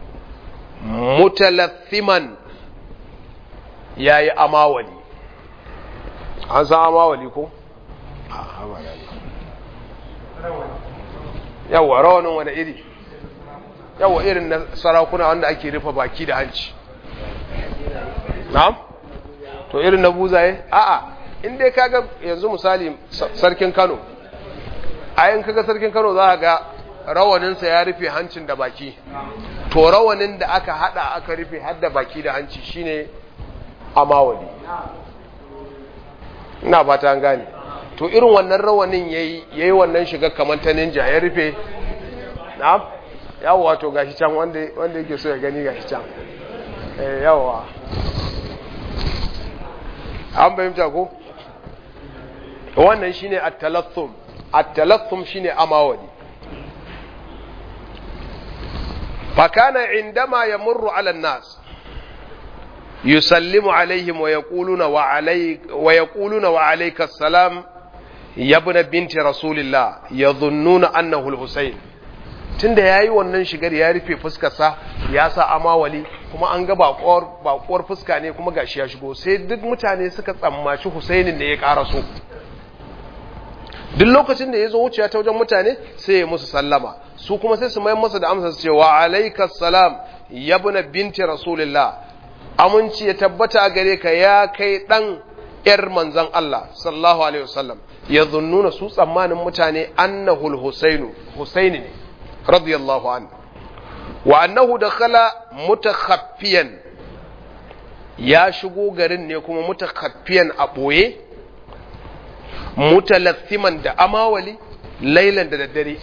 Speaker 1: mutalathiman yayi amawali an san amawali ko yawa rawanin wani iri yawa irin na sarakuna wanda ake rufe baki da hanci na'am to irin na buzaye a'a in dai kaga yanzu misali sarkin Kano ayin kaga sarkin Kano za ga rawaninsa ya rufe hancin da baki to rawanin da aka hada aka rufe har da baki da hanci shine amawali ina fata an gane to irin wannan rawanin yayi yayi wannan shiga kamar ta ninja ya rufe na'am yawa to gashi can wanda wanda yake so ya gani gashi can eh yawa an bayyanta ko wannan shine at-talathum at-talathum shine amawali fakana indama yamurru ala an-nas yusallimu alaihim wa yaquluna wa alayk wa yaquluna wa alayka assalam ya ibn binti rasulillah yadhunnuna annahu al-husayn tunda yayi wannan shigar ya rufe fuskarsa ya sa amawali kuma an ga bakuwar bakuwar fuska ne kuma gashi ya shigo sai duk mutane suka tsammaci Husainin ne ya karaso duk lokacin da ya zo wuciya ta wajen mutane sai ya musu sallama su kuma sai su mayar masa da amsa su ce wa alaikas salam yabna binti rasulillah aminci ya tabbata a gare ka ya kai dan yar manzon Allah sallallahu alaihi wasallam ya zunnuna su tsammanin mutane annahul husainu husaini ne radiyallahu anhu wa annahu dakhala mutakhaffiyan ya shigo garin ne kuma mutakhaffiyan a boye mutalathiman da amawali lailan da daddare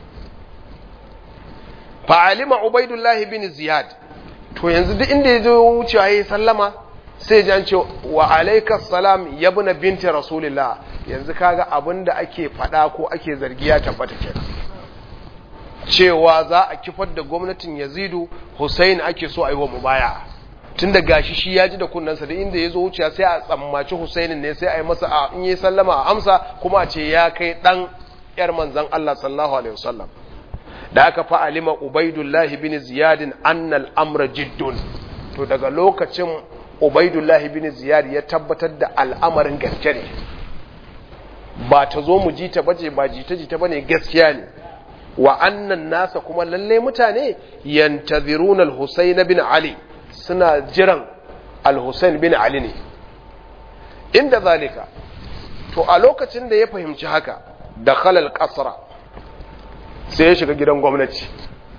Speaker 1: fa'alima ubaidullahi bin ziyad to yanzu duk inda ya zo wucewa ya sallama sai ji an ce wa alaikas salam yabna binti rasulillah yanzu kaga abin da ake faɗa ko ake zargi ya tabbata kenan cewa za a kifar da gwamnatin yazidu Hussein ake so a yi wa mubaya tun da gashi shi ya ji da kunnansa da inda ya zo wuciya sai a tsammaci Hussein ne sai a yi masa a in yi sallama a amsa kuma a ce ya kai dan yar manzon Allah sallallahu alaihi wasallam da aka fa alima Ubaidullah bin Ziyad annal amra jiddun to daga lokacin Ubaidullah bin Ziyad ya tabbatar da al'amarin gaske ne ba ta zo mu ji ta bace ba jita jita bane gaskiya ne wa annan nasa kuma lalle mutane yantaziruna al-Husayn bin Ali suna jiran al-Husayn bin Ali ne inda zalika to a lokacin da ya fahimci haka da khalal qasra sai ya shiga gidan gwamnati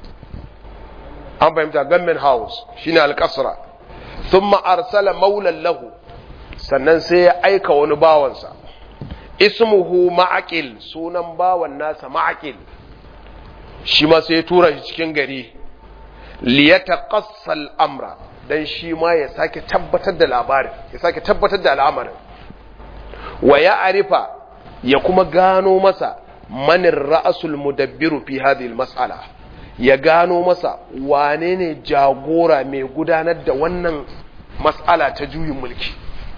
Speaker 1: an fahimta government house shine al-qasra thumma arsala maulan lahu sannan sai ya aika wani bawansa ismuhu ma'aqil sunan bawan nasa ma'aqil shi ma sai ya tura shi cikin gari liyataqassa al-amra dan shi ma ya sake tabbatar da labarin ya sake tabbatar da al'amarin wa ya arifa ya kuma gano masa manin ra'asul mudabbiru fi hadhihi al-mas'ala ya gano masa wane ne jagora mai gudanar da wannan mas'ala ta juyin mulki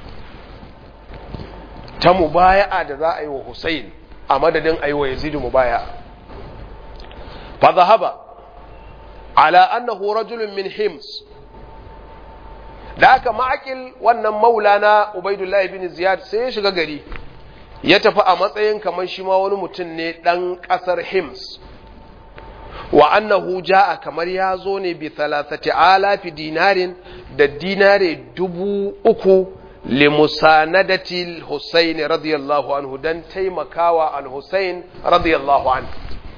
Speaker 1: ta mubaya'a da za a yi wa Hussein a madadin a yi wa Yazid mubaya'a fa zahaba ala annahu rajulun min hims da aka ma'akil wannan maulana Ubaidullahi bin Ziyad sai ya shiga gari ya tafi a matsayin kamar shi ma wani mutum ne ɗan ƙasar hims wa annahu ja'a kamar ya zo ne bi thalathati alafi dinarin da dinare dubu uku limusanadati al-Husayn radiyallahu anhu dan taimakawa al-Husayn radiyallahu anhu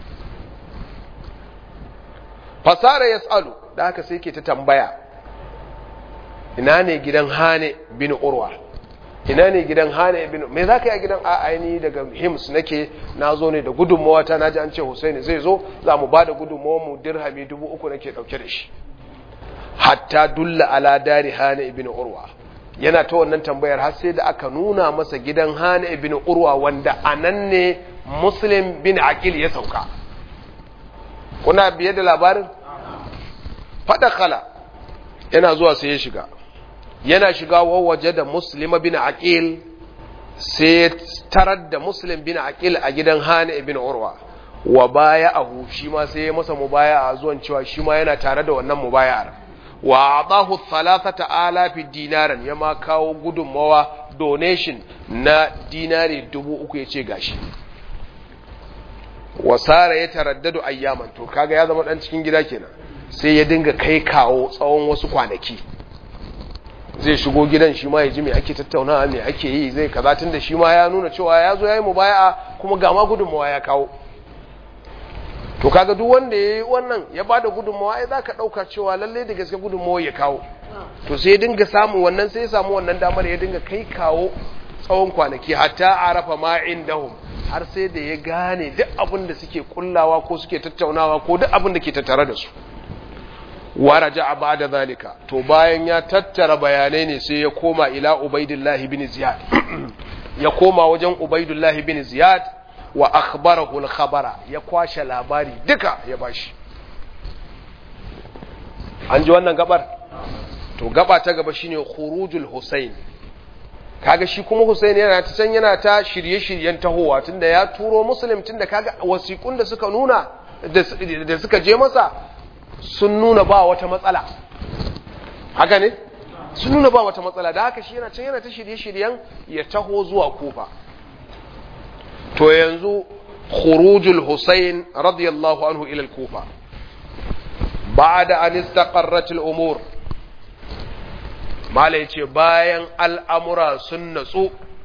Speaker 1: fasara yas'alu da haka sai ke ta tambaya ina ne gidan Hane bin Urwa ina ne gidan Hane bin me zaka yi a gidan a aini daga Hims nake nazo ne da gudunmawa ta naji an ce Husaini zai zo za mu bada gudunmawa mu dirhami dubu uku nake dauke da shi hatta dulla ala dari Hane ibn Urwa yana ta wannan tambayar har sai da aka nuna masa gidan Hane ibn Urwa wanda anan ne Muslim bin Aqil ya sauka kuna biye da labarin fada kala yana zuwa sai ya shiga yana shiga waje da Muslim bin Aqil sai tarar da Muslim bin Aqil a gidan Hane ibn Urwa wa baya'ahu shi ma sai ya masa mubaya'a zuwan cewa shi ma yana tare da wannan mubaya'ar wa adahu thalathata alafi dinaran ya ma kawo gudunmawa donation na dinari dubu uku ya ce gashi wasara ya taraddadu ayyaman to kaga ya zama dan cikin gida kenan sai ya dinga kai kawo tsawon wasu kwanaki zai shigo gidan shi ma ya ji me ake tattaunawa me ake yi zai kaza tunda shi ma ya nuna cewa ya zo ya yi mubaya'a kuma ga ma gudunmawa ya kawo to kaga duk wanda ya yi wannan ya bada gudunmawa ai zaka dauka cewa lalle da gaske gudunmawa ya kawo to sai ya dinga samu wannan sai ya samu wannan damar ya dinga kai kawo tsawon kwanaki hatta arafa ma indahum har sai da ya gane duk abin da suke kullawa ko suke tattaunawa ko duk abin da ke tattare da su waraja a bada zalika to bayan ya tattara bayanai ne sai ya koma ila ubaidullahi bin ziyad ya koma wajen ubaidullahi bin ziyad wa akhbarahu al-khabara ya kwashe labari duka ya bashi an ji wannan gabar to gaba ta gaba shine khurujul husayn kaga shi kuma husayn yana ta can yana ta shirye-shiryen tahowa tunda ya turo muslim tunda kaga wasiƙun da suka nuna da suka je masa sun nuna ba wata matsala haka ne sun nuna ba wata matsala da haka shi yana can yana ta shirye-shiryen ya taho zuwa kufa to yanzu khurujul Husayn radiyallahu anhu ila al-Kufa ba'da an istaqarrat al-umur mala yace bayan al'amura sun natsu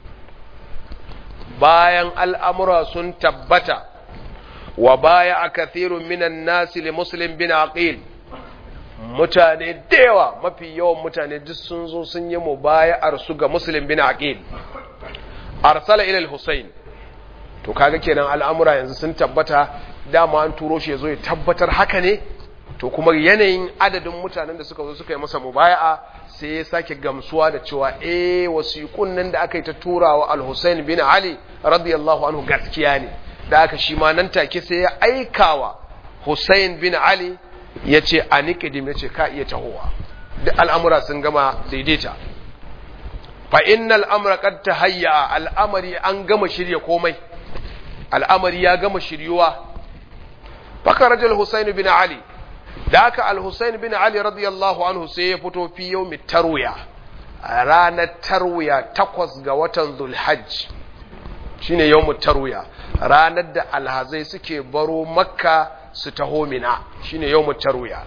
Speaker 1: bayan al'amura sun tabbata wa baya a kathirun minan nasi li muslim bin aqil mutane da yawa mafi yawan mutane duk sun zo sun yi mubaya'ar su ga muslim bin aqil arsala ila al-husayn to kaga kenan al'amura yanzu sun tabbata dama an turo shi yazo ya tabbatar haka ne to kuma yanayin adadin mutanen da suka zo suka yi masa mubaya'a sai ya sake gamsuwa da cewa eh wasiqun nan da aka yi ta turawa al-Husayn bin Ali radiyallahu anhu gaskiya ne da aka shi ma nan take sai ya aikawa Husayn bin Ali ya ce a niƙidim ya ce ka iya tahowa duk al'amura sun gama daidaita fa innal amra qad tahayya al'amari an gama shirya komai al'amari ya gama shiryuwa fakarajal Husayn bin Ali da aka al-Husayn bin Ali radiyallahu anhu sai ya fito fi yawmi tarwiya a ranar tarwiya takwas ga watan Zulhajj shine yawmut tarwiya ranar da alhazai suke baro makka su taho mina shine yawmut tarwiya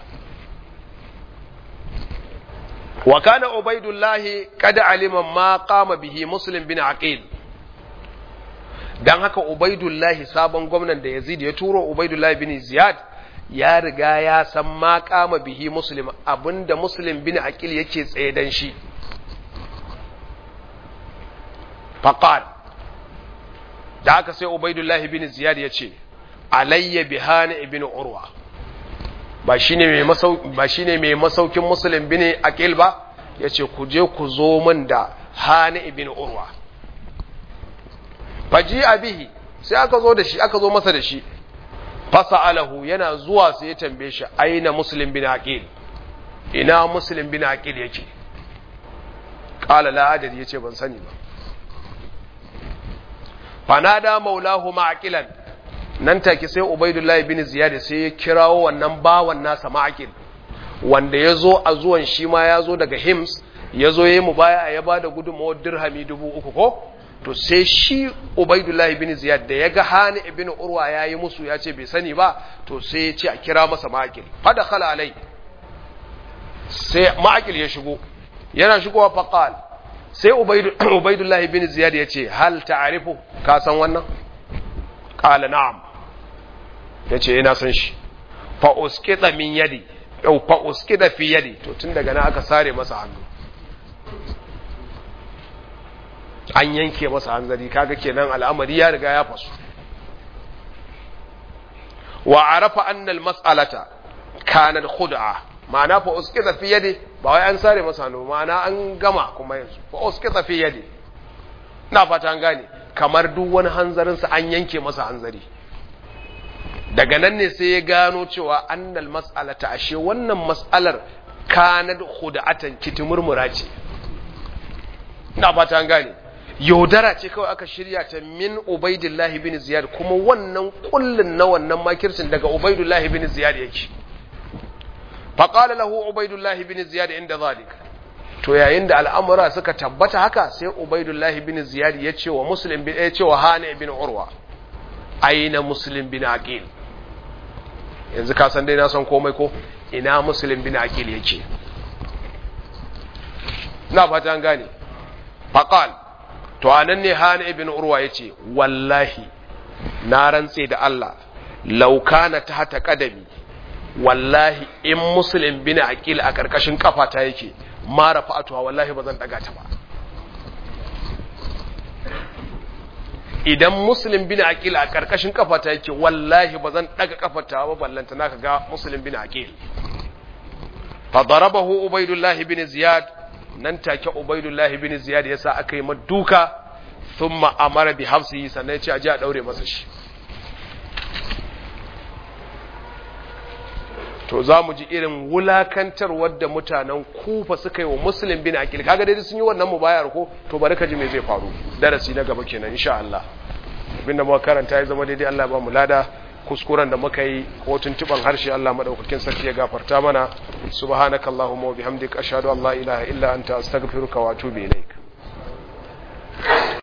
Speaker 1: wa kana ubaidullahi qad alima ma qama bihi muslim bin aqil dan haka ubaidullahi sabon gwamnan da yazid ya turo ubaidullahi bin ziyad ya riga ya san ma qama bihi muslim abinda muslim bin aqil yake tsaye dan shi faqal da haka sai ubaidullahi bin ziyad ya ce alayya bihani ibn urwa ba shine mai masauki ba shine mai masaukin muslim bin aqil ba yace ku je ku zo min da hani ibn urwa faji abihi sai aka zo da shi aka zo masa da shi fasa'alahu yana zuwa sai ya tambaye shi aina muslim bin aqil ina muslim bin aqil yake qala la adad yace ban sani ba fanada maulahu ma'aqilan nan take sai ubaidullahi bin ziyad sai ya kirawo wannan bawan nasa ma'aqil wanda ya zo a zuwan shi ma ya zo daga hims ya zo ya yi mubaya ya ba da gudunmawar dirhami dubu uku ko to sai shi ubaidullahi bin ziyad da ya ga hani ibn urwa ya yi musu ya ce bai sani ba to sai ya ce a kira masa ma'aqil fada khala alai sai ma'aqil ya shigo yana shigowa faqal sai ubaidullahi bin ziyad ya ce hal ta'arifu ka san wannan qala na'am yace ina san shi fa uskita min yadi yau fa uskita fi yadi to tun daga nan aka sare masa hannu an yanke masa hanzari kaga kenan al'amari ya riga ya fasu wa arafa anna al-mas'alata kanat khud'a ma'ana fa uskita fi yadi ba wai an sare masa hannu ma'ana an gama kuma yanzu fa uskita fi yadi na fata an gane kamar duk wani hanzarin sa an yanke masa hanzari daga nan ne sai ya gano cewa annal mas'alata ashe wannan mas'alar kanat khud'atan kitimurmura ce ina fata an gane yaudara ce kawai aka shirya ta min ubaidillahi bin ziyad kuma wannan kullun na wannan makircin daga ubaidillahi bin ziyad yake faƙala lahu ubaidullahi bin ziyad inda zalik to yayin da al'amura suka tabbata haka sai ubaidullahi bin ziyad ya ce wa muslim bin ya ce wa hani bin urwa aina muslim bin aqil yanzu ka san dai na san komai ko ina muslim bin aqil yake na fata an gane faqal to anan ne hani ibn urwa yace wallahi na rantse da Allah law kana tahta qadami wallahi in muslim bin aqil a karkashin kafata yake ma rafa'atuha wallahi bazan daga ta ba idan muslim bin aqil a karkashin kafata yake wallahi bazan daga kafata ba ballanta naka ga muslim bin aqil fa darabahu ubaidullah bin ziyad nan take ubaidullah bin ziyad yasa aka yi maduka thumma amara bi hafsihi sannan ya ce aje a daure masa shi to za mu ji irin wulakantar wadda mutanen kufa suka yi wa muslim bin akil kaga dai sun yi wannan mubayar ko to bari ka ji me zai faru darasi na gaba kenan insha Allah abinda muka karanta ya zama daidai Allah ba mu lada kuskuren da muka yi ko tuntuban harshe Allah madaukakin sarki ya gafarta mana subhanakallahumma wa bihamdika ashhadu an la ilaha illa anta astaghfiruka wa atubu ilaik